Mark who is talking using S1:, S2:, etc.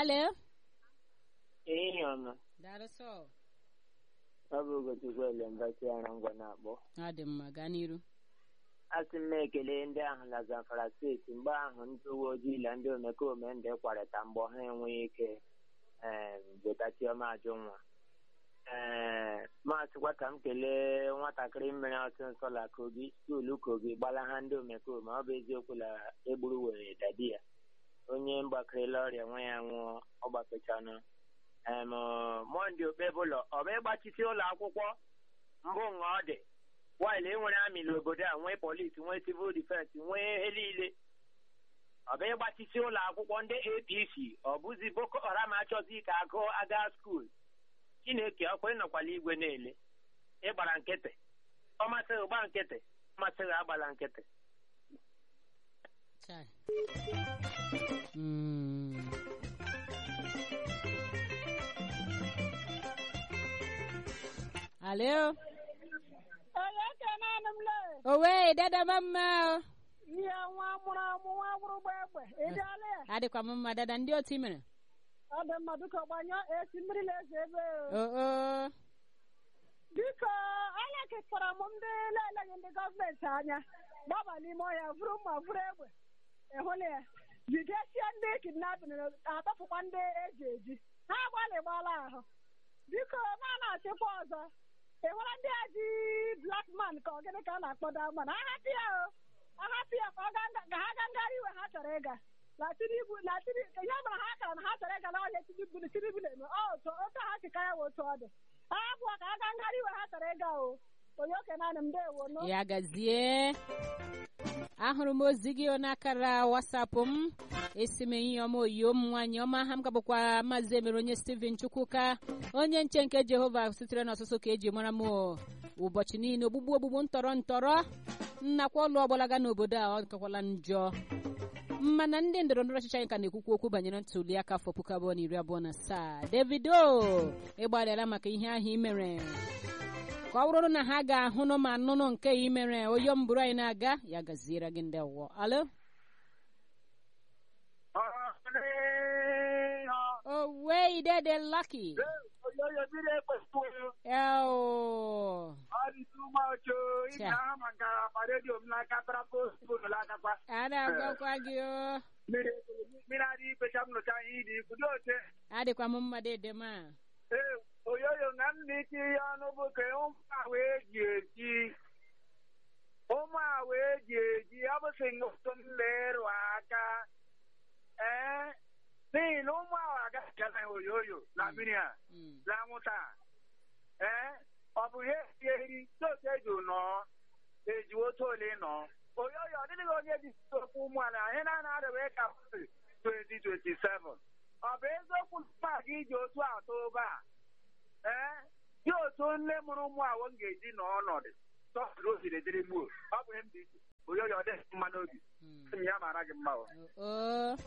S1: alo
S2: ehihie ọma
S1: daalụ sọ
S2: ọ bụ Ugochukwu Elembasi Arangwa na-akpọ
S1: ọ dị mma gaa n'iru
S2: asị m ekele ndị ahụ na Zamfara steeti mgbe ahụ ndị uwe ojii na ndị omekome ndị kwarịta mgbọ ha enweghị ike ee weta Chioma Ajụnwa ee masịkwa ka m kelee nwatakịrị mmiri ọtụ nsọ la kogi skuulu kogi gbala ha ndị omekome ọ bụ eziokwu na egburu were dadi ya onye mgbakịrịla ọrịa nwa ya nwụọ ọ gbakechanụ em mọnde okpebụlọ ọ bụ ịgbachisi ụlọ akwụkwọ mbụ nga ọ dị waịlị enwere amị n'obodo a nwee polisi nwee civil defense nwee ihe niile ọ bụ ịgbachisi ụlọ akwụkwọ ndị apc ọ bụzi boko haram achọzi ka agụ aga skuul chineke ọkwa ịnọkwala igwe na-ele ịgbara nkịtị ọ masịghị gba nkịtị ọ masịghị agbala nkịtị
S1: Chai. Mm. alo
S3: onye kenanụ m le
S1: owe dada mama
S3: ihe nwa mụrụ amụ nwa gwụrụ gba egbe ịdịala ya
S1: adịkwa m mma dada ndị otu i mere
S3: ọ dị mma biko gbanyụọ esi mmiri na-eze ebe o.
S1: oo
S3: biko anya kekpọrọ m ndị na-eleghị ndị gọọmenti anya gbaba n'ime ọhịa vụrụ mma vụrụ egbe ịhụla ya jidesie ndị kidnapin atọpụkwa ndị eji eji ha agbalịgbala ahụ biko ma na-achịkwa ọzọ ịhụra ndị a ji blak man ka ọ gịnị ka a na-akpọdo man ahapụ ya o ahapụ ya ka ọ gaa nga- ka ha gaa ngara iwe ha chọrọ ịga na tinubu na tinubu ihe mere ha kara na ha chọrọ ịga n'ọhịa tinubu na tinubu na-eme ọ otu otu ha chịka ya wụ otu ọ dị ha abụọ ka ha gaa ngara iwe ha chọrọ ịga o onye oke naanị m ndewo nụ
S1: ya gazie ahụrụ m ozi gị n'akara wasapụ m esi m enyi ọma oyiyo m nwaanyị ọma ha m gabụkwa maazị emere onye steven chukwuka onye nche nke jehova sitere n'ọsụsụ ka eji mara m o. ụbọchị niile ogbugbu ogbugbu ntọrọ ntọrọ nnakwa ọlụ ọgbalaga n'obodo a ọ kakwala njọ mana ndị ndọrọ ndọrọ ọchịchị anyị ka na-ekwukwu okwu banyere ntuli aka afọ puku abụọ na iri abụọ na asaa davido ịgbalịala maka ihe ahụ i mere ka ọ bụrụ na ha ga-ahụnụ ma nụnụ nke i mere oyo mbụrụ anyị na-aga ya gaziere gị ndị ọwụwa alo owe idede laki eo a na-agwakwa gị o
S4: mmiri adị ikpecha m nụcha ihe dị ikwudo oche
S1: adịkwa m mma dede ma
S4: ee oyoyo na m na ike ihe ọnụ bụ ka ụmụ a wee ji eji ụmụ a wee ji eji ọ bụsị otu m lerụ aka ee n'ihi na ụmụ ahụ agaghị aga na oyoyo na mmiri a
S1: Mm.
S4: na anwụnta a. ee ọ bụ ihe esi eri otu eji nọọ eji otu ole nọọ oyoyo ọ dịghị onye ji okwu ụmụala anyị na-ana adịghị ka 2027 ọ bụ eziokwu na gị iji otu atọ obe a ee dị otu nne mụrụ ụmụ awọ m ga-eji nọ ọnọdụ tọpụrụ osiri dịrị gbuo ọ bụ ihe m dị iche oyoyo ọ dịghị mma n'obi
S1: Mm.
S4: sị m ya mara gị mma o
S1: oo